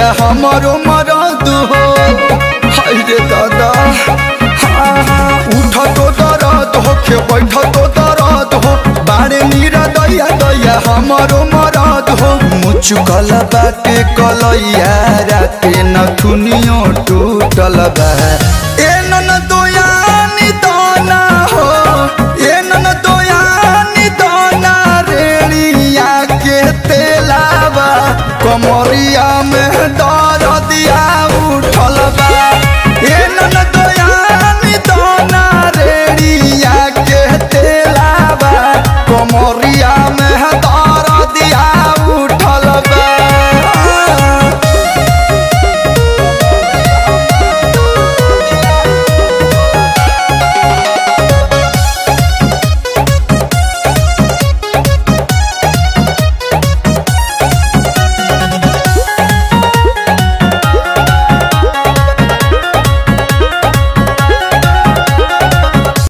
दैया हमारो मरद हो हाय रे दादा हाँ हाँ उठ तो दर्द हो के बैठ तो दर्द हो बारे नीरा दैया दैया हमारो मरद हो मुचुकल बाटे कलैया राते नथुनियो टूटल बा ए नन दोयानी दाना हो ए नन दोयानी दाना रेणिया के तेलावा कमरिया में दर्दिया उठल बा